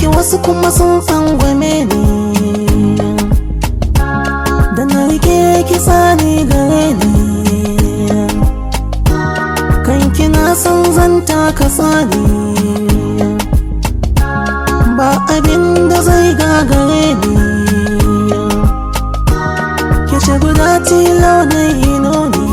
ki wasu kuma sun tsangwame ni da na rike ki tsani gare ni kan kina son zanta ka tsani ba abin da zai gagare ni ke ce guda tilo na ino ni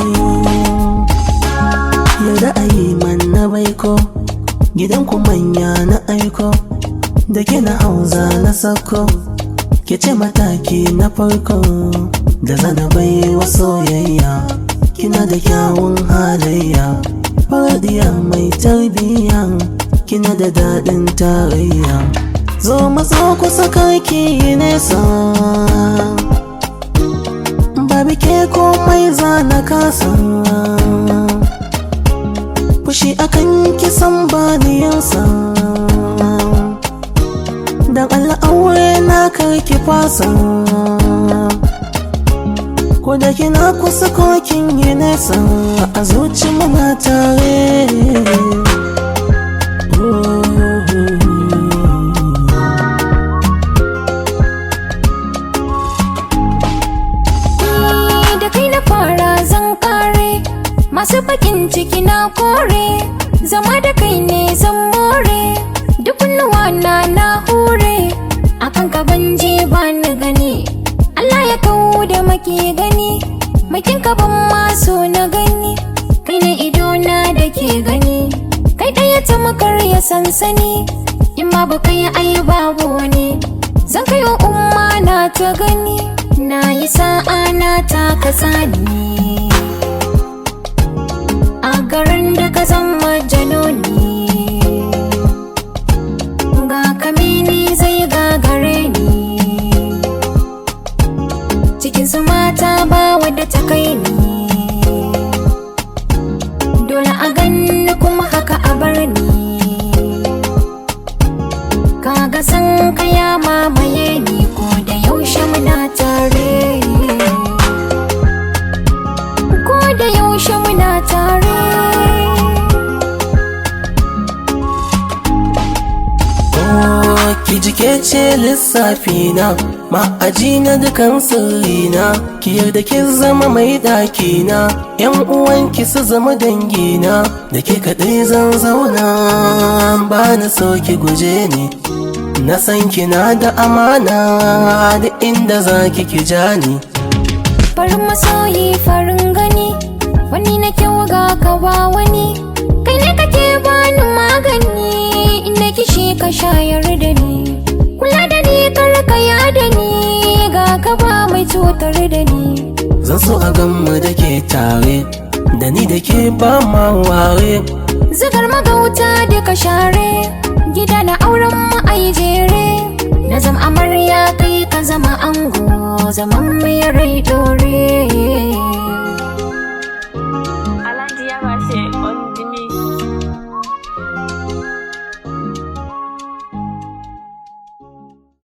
yau da ayi man na baiko gidan ku manya na aiko da kina hauza na sako ke ce mataki na farko da zana bai wa soyayya kina da kyawun halayya faradiya mai tarbiyya kina da daɗin tarayya zo matso kusa karki nesa babu ke komai za na kasa fushi akan kisan baniyansa dan Allah aure na karki fasa ko da kina kusa ko kin yi nesa a zuci muna tare da kai na fara zan kare masu bakin ciki na kore zama da kai ne zan more duk kunnuwa na na hure akan ka banje ba ni gani Allah ya kawo da maki gani makin ka ban maso na gani kai na ido na da ke gani kai ɗaya ta makar ya sansani in ma ba kai ai babu wani zan kai wa umma na ta gani na yi sa'a na ta kasani a garin da ka zama janoni ga kamini zai gagare ni cikin su mata ba wadda ta kai ni dole a ganni kuma haka a bar ni kaga san kaya mamaye ni ko da yaushe muna tare ko da yaushe muna tare Oh, ki jike ce lissafi na ma'aji na dukan sirrina ki yarda ki zama mai ɗaki na yan uwanki su zama dangina da ke kaɗai zan zauna ba na so ki guje ni na san kina da amana da inda za ki ki ja ni farin masoyi farin gani wani na kyau ga ka ba wani kai ne kake bani magani inda kishi ka shayar da ni kula da ni kar ka da ni ga ka ba mai cutar da ni zan so a ganmu da ke tare da ni da ke ba ma ware zigar magauta da ka share gida na auren mu ai jere na zama amarya kai ka zama ango zaman mai rai